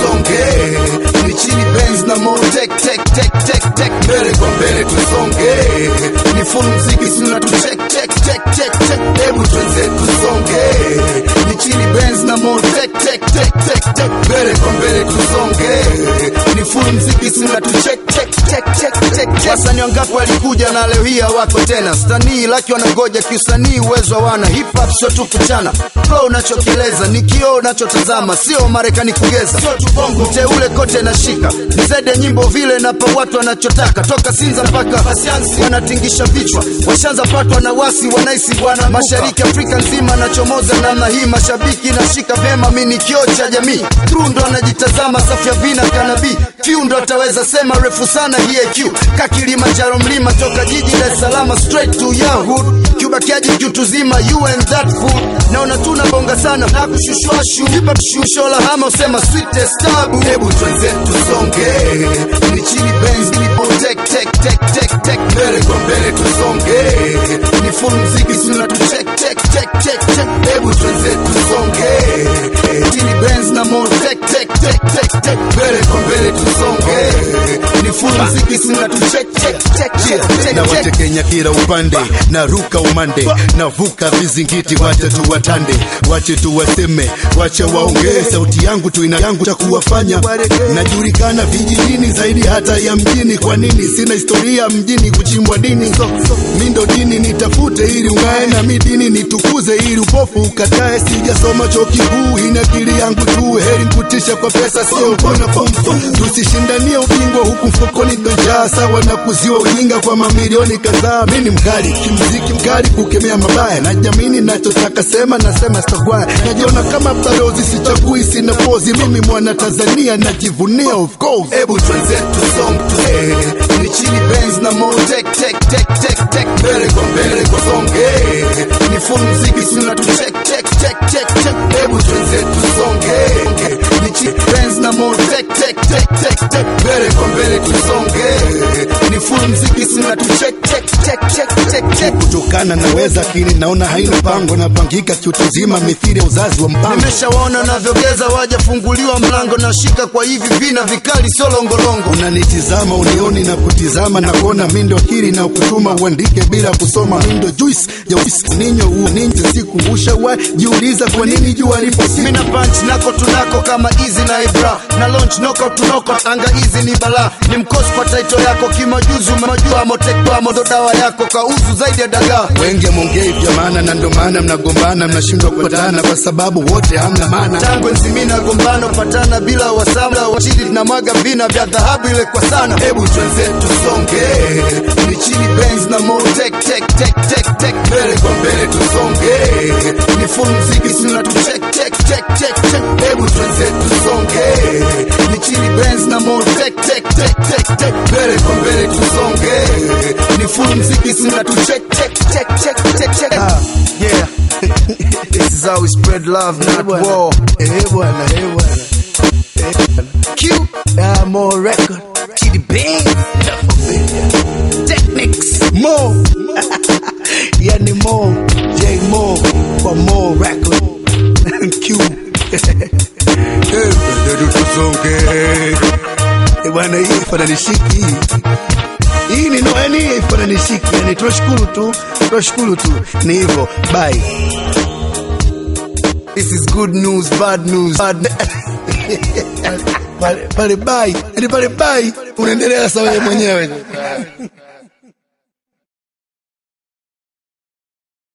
tusonge ni chini Benz na mo tek tek tek tek tek mbele kwa mbele tusonge ni full mziki sina tu check check check check check hebu tuanze tusonge ni chini Benz na mo tek tek tek tek tek mbele kwa mbele tusonge ni full mziki sina tu check check check check check check wasanii wangapi walikuja na leo hii hawako tena stanii laki wanangoja kiusanii uwezo hawana hip hop sio tu kuchana flow unachokieleza ni kioo unachotazama sio marekani kugeza mteule kote nashika nizede nyimbo vile napa watu wanachotaka toka sinza mpaka pasiansi wanatingisha vichwa washanza patwa na wasi wanaisi bwana mashariki afrika nzima nachomoza namna hii mashabiki nashika vema mi ni kioo cha jamii True ndo anajitazama safu ya vina kanabii few ndo ataweza sema refu sana hii IQ ka Kilimanjaro mlima toka jiji Dar es Salaam straight to your hood kiubakiaji kiutuzima you and that food naona tuna bonga sana na kushushwashu hip hop shusho la hama usema sweetest tabu hebu tuanze tusonge ni chini Benz ni po tek tek tek tek tek mbele kwa mbele tusonge ni full mziki sina tu check check check check check hebu tuanze tusonge chini Benz na mo tek tek tek tek tek mbele kwa mbele tusonge ni full mziki sina tu check check check check check na check watekenya kila upande na ruka umande navuka vizingiti wacha tu watande wache tu waseme wacha waongee sauti yangu tu ina yangu cha kuwafanya najulikana vijijini zaidi hata ya mjini kwa nini sina historia mjini kuchimbwa dini mi ndo dini nitafute ili ungae na mi dini nitukuze ili upofu ukatae sijasoma chuo kikuu ina akili yangu tu heri nkutisha kwa pesa sio kona fumfu tusishindanie ubingwa huku mfukoni tojaa sawa na kuziwa ujinga kwa mamilioni kadhaa mi ni mkali kimziki mkali kukemea mabaya na jamini nachotaka sema nasema sitagwaya najiona kama balozi sichagui sina pozi mimi mwana tanzania najivunia of course Ebu tuanze tusonge ni chini Benz na mo tek tek tek tek tek mbele kwa mbele kwa songe ni full mziki sina tu check check check check check Ebu tuanze tusonge ni chini Benz na mo tek tek tek tek tek mbele kwa mbele tusonge ni full mziki sina tu check check check check check check kutokana naweza lakini naona haina mpango napangika kiutuzima mithiri ya uzazi wa mpango nimeshawaona navyogeza wajafunguliwa mlango nashika kwa hivi vina vikali sio longolongo unanitizama unioni na kutizama na kuona mindo akili na kutuma uandike bila kusoma mindo juice ya uisi ninyo uninje siku ushawa jiuliza kwa nini jua lipo siku mina punch nako tunako kama easy na ibra na launch noko tunoko anga easy ni bala ni mkosi kwa taito yako kimajuzi umejua motekwa modo dawa yako kauzu zaidi ya dagaa wengi mongei vya maana na ndo maana mnagombana mnashindwa kupatana kwa sababu wote hamna maana tangu nzimina gombano patana bila wasama wachidi na mwaga vina vya dhahabu ile kwa sana hebu tuanze tusonge ni chini Benz na mo tek tek tek tek tek mbele kwa mbele tusonge ni full mziki sina tu check check check check check hebu tuanze tusonge ni chini Benz na mo tek tek tek tek tek mbele kwa mbele tusonge ni full mziki sina tu check check check check check check ah, yeah this is how we spread love not war eh bwana eh bwana Q ah more record Chidi Benz Technics more yani more j more kwa more record q eh ndio tusonge eh bwana hii fananishiki hii ni noeni hii fananishiki yani tunashukuru tu tunashukuru tu ni hivyo bye This is good news, bad news. Bad pale pale bai yani pale bai unaendelea sawa wewe mwenyewe